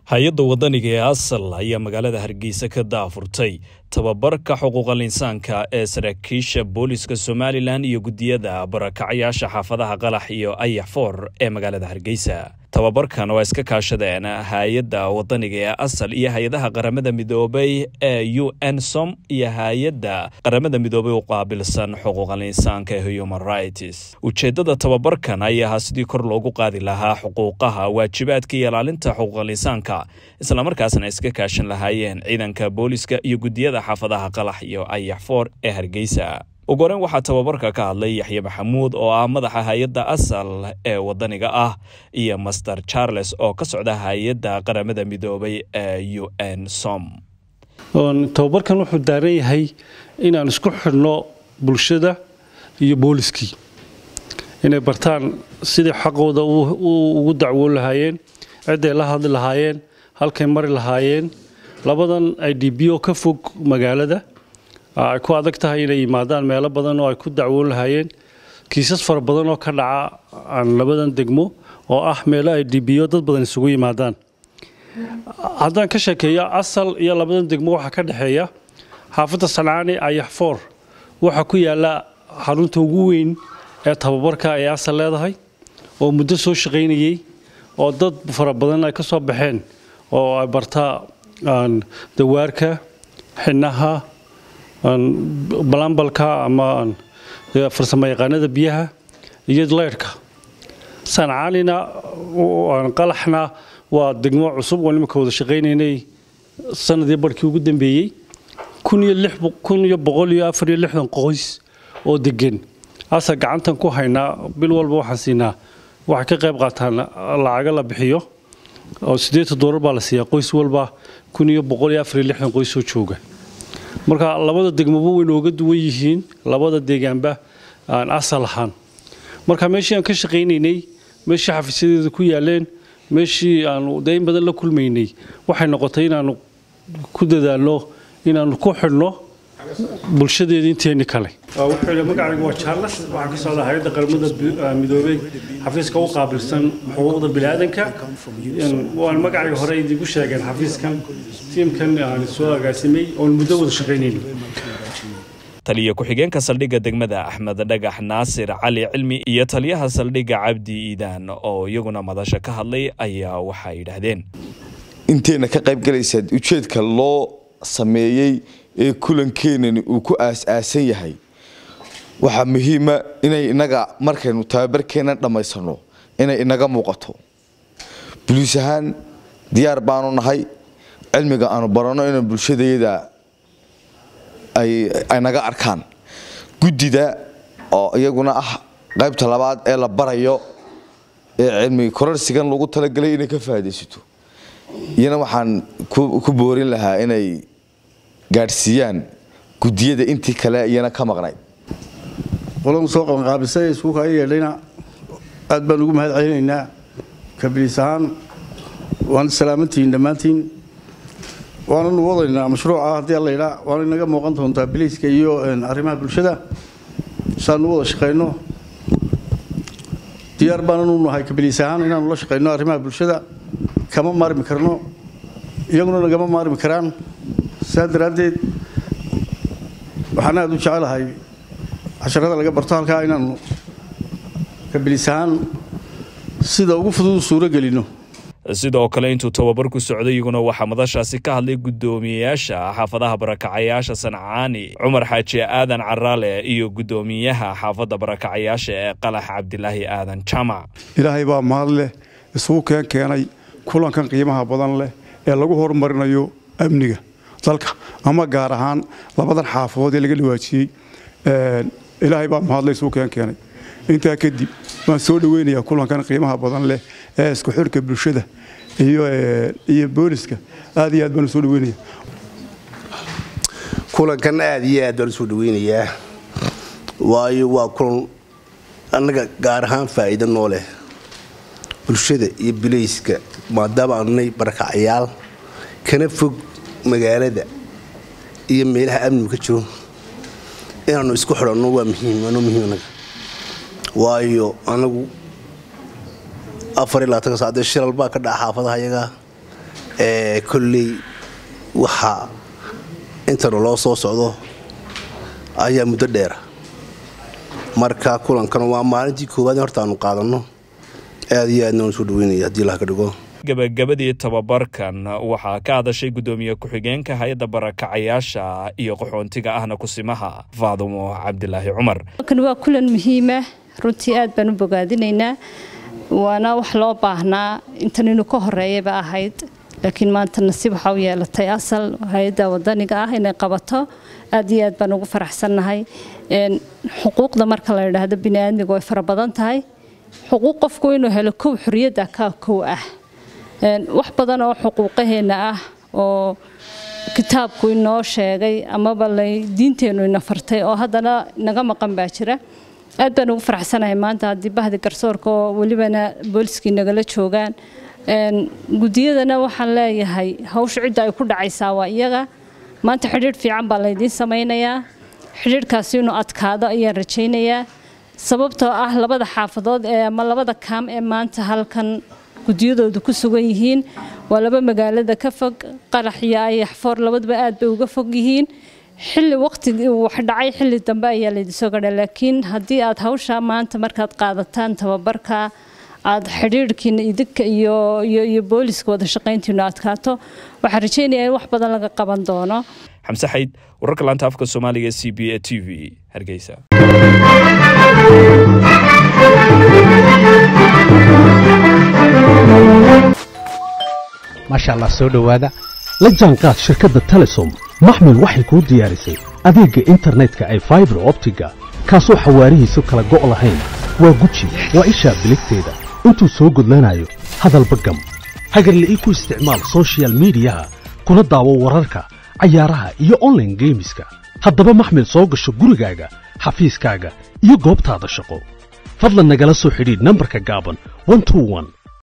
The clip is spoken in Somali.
hay-adda wadaniga ee asal ayaa magaalada hargeysa ka daafurtay tababarka xuquuqal insaanka ee saraakiisha booliska somalilan iyo guddiyada barakacyaasha xaafadaha qalax iyo ayax foor ee magaalada hargeysa tababarkan oo iska kaashadeen hay-adda wadaniga ee asal iyo hay-adaha qaramada midoobay ee u n som iyo hay-adda qaramada midoobay u qaabilsan xuquuqal insaanka ee human rights ujeedada tababarkan ayaa ahaa sidii kor loogu qaadi lahaa xuquuqaha waajibaadka iyo ilaalinta xuquuqal insaanka islamarkaasna iska kaashan lahaayeen ciidanka booliska iyo guddiyada xaafadaha qalax iyo ayax foor ee hargeysa ugu horeyn waxaa tababarka ka hadlay yaxye maxamuud oo ah madaxa hay-adda asal ee wadaniga ah iyo master charles oo ka socda hay-adda qaramada midoobay ee u n som tababarkan wuxuu daaran yahay inaan isku xidhno bulshada iyo booliskii inay bartaan sidii xaqooda ugu dacwoon lahaayeen cidday la hadli lahaayeen halkay mari lahaayeen labadan i d b o ka fog magaalada ay ku adag tahay inay yimaadaan meelo badan oo ay ku dacwoon lahaayeen kiisas fara badan oo ka dhaca aan labadan degmo oo ah meelo ay d b o dad badan isugu yimaadaan haddaan ka sheekeeyo asal iyo labadan degmo waxaa ka dhexeeya xaafadda sancaani ayax foor waxaa ku yaala xarunta ugu weyn ee tababarka ay asal leedahay oo muddo soo shaqaynayey oo dad fara badan ay ka soo baxeen oo ay bartaa dawaarka xinaha balambalka ama farsamo yaqaanada biyaha iyo leyrhka sancaanina qalaxna waa degmo cusub oo nimanka wada shaqaynaynay sanadii barhkii ugu dambeeyey kun iyo boqol iyo afar iyo lixdan qoys oo degan asa gacantan ku haynaa bil walba waxaan siinaa waxay ka qayb qaataan lacaga la bixiyo oo sideeta doolar baa la siiyaa qoys walba kun iyo boqol iyo afar iyo lixdan qoys oo jooga marka labada degmoba way nooga duwan yihiin labada deegaanba aan asal ahaan marka meeshii aan ka shaqaynaynay meeshii xafiisyadeeda ku yaaleen meeshii aanu dayn badan la kulmaynay waxay noqotay inaanu ku dadaalno inaanu ku xidhno bulshadeeda inteeni kale magacaygu waa charles waxaa ka socda hay-adda qaramada midoobey xafiiska u qaabilsan xuquuqda biniaadanka waan magacayga hore idigu sheegeen xafiiskan tiimkan aan soo agaasimay oon muddo wada shaqaynayna taliya ku-xigeenka saldhigga degmada axmed dhagax naasir cali cilmi iyo taliyaha saldhigga cabdi iidaan oo iyaguna madasha ka hadlay ayaa waxay yidhaahdeen inteenna ka qaybgalaysaad ujeedka loo sameeyey ee kulankeenani uu ku aas-aasan yahay waxaa muhiima inay inaga markaynu tababarkeenna dhammaysano inay inaga muuqato buliis ahaan diyaar baanu nahay cilmiga aanu baranno inaan bulshadayada ay naga arkaan guddida oo iyaguna ah qaybta labaad ee la barayo ee cilmi korarsigan lagu talagelay inay ka faa'idaysato iyana waxaan ku boorin lahaa inay gaadhsiiyaan guddiyada intii kale iyana ka maqnay qoladu soo qabanqaabisay iskuuka ay yeedhayna aad baan ugu mahad celinaynaa kabliis ahaan waan salaamantihiin dhammaantiin waananu wadaynaa mashruuca haddii allayidhaa waana inaga muuqan doontaa biliiska iyo arrimaha bulshada saanu wada shaqayno diyaar baananu nahay kabliis ahaan inaanu la shaqayno arrimaha bulshada kama maarmi karno iyaguna nagama maarmi karaan saa daraaddeed waxaan aada u jecelahay casharada laga barto halkaa inaanu kabilis ahaan sida ugu fudud suuro gelino sidoo kale intuu tababarku socday iyaguna waxaa madashaasi ka hadlay guddoomiyeyaasha xaafadaha barakacayaasha sancaani cumar xaaji aadan caraale iyo guddoomiyaha xaafadda barakacayaasha ee qalax cabdilaahi aadan jamac ilaahay baa mahad leh isugu keen keenay kulankan qiimaha badan leh ee lagu horumarinayo amniga dalka ama gaar ahaan labadan xaafadood ee laga dhawaajiyey ilaahay baa mahadle isugu keen keenay intaa kadib waan soo dhaweynayaa kulankan qiimaha badan leh ee isku xidhka bulshada iyo booliska aad iyo aad baan usoo dhaweynaya kulankan aad iyo aad baan usoo dhaweynayaa waayo waa kulan annaga gaar ahaan faa'iido noo leh bulshada iyo bilayska maadaama aanay barakacayaal kana fog magaalada iyo meelaha amnigu ka jiro inaanu isku xidhanno waa muhiim waanoo muhiim annaga waayo anagu afar iyo labaatanka saacdee shilal baa ka dhaca xaafadaha iyaga kolley waxaa intana loo soo socdo ayaa muddo dheera marka kulankan waa maalintii koowaad horta aanu qaadanno aad iyo aadna waan soo dhaweynaya haddii laha ka dhigo gabagabadii tababarkan waxaa ka hadashay guddoomiye ku-xigeenka hay-adda barakacayaasha iyo qaxoontiga ahna kusimaha faadumo cabdilaahi cumar kan waa kulan muhiima runtii aad baan u bogaadinaynaa waana wax loo baahnaa intan inuu ka horeeyaba ahayd laakiin maanta nasiib waxaa u yeelatay asal hay-adda wadaniga ah inay qabato aad iyo aad baan ugu faraxsannahay xuquuqda marka la yidhaahdo biniaadmiga way fara badan tahay xuquuq qofku inuu helo kow xoriyadda kaa kow ah wax badan oo xuquuqaheenna ah oo kitaabku inoo sheegay amaba diinteennu ina fartay oo haddana naga maqan baa jira aad baan ugu faraxsanahay maanta haddii bahdi garsoorka oo welibana booliskii nagala joogaan gudiyadana waxaan leeyahay hawsha cidda ay ku dhacaysaa waa iyaga maanta xidhiidh fiican baa laydiin samaynayaa xidhiidhkaasi inuu adkaado ayaan rajaynayaa sababtoo ah labada xaafadood ee ama labada kaam ee maanta halkan gudiyadoodu ku sugan yihiin waa laba magaalada ka fog qarax iyo ayaxfoor labaduba aad bay uga fog yihiin xilli waqtigii wax dhacay xilli dambe ayaa laydinsoo gadha laakiin haddii aad hawsha maanta markaad qaadataan tababarka aad xidhiidhkiina idinka iyo iyo booliska wada shaqayntiinu adkaato waxaan rajaynayaa in wax badan laga qaban doono xamse xayd wararka laanta afka soomaaliga c b a t v hargeysa maasha allah soo dhowaada la jaanqaad shirkadda telesom maxmil waxay kuu diyaarisay adeegga internetka ay faibar optiga kaasoo xawaarihiisu kala go' lahayn waa guji waa ishaa biligteeda intuu soo gudlanayo hadalba gam hagarla'ii ku isticmaal sochial midiyaha kuna daawo wararka cayaaraha iyo onlaine geemiska haddaba maxmil soo gasho gurigaaga xafiiskaaga iyo goobtaada shaqo fadlan nagala soo xidhiidh nambarka gaaban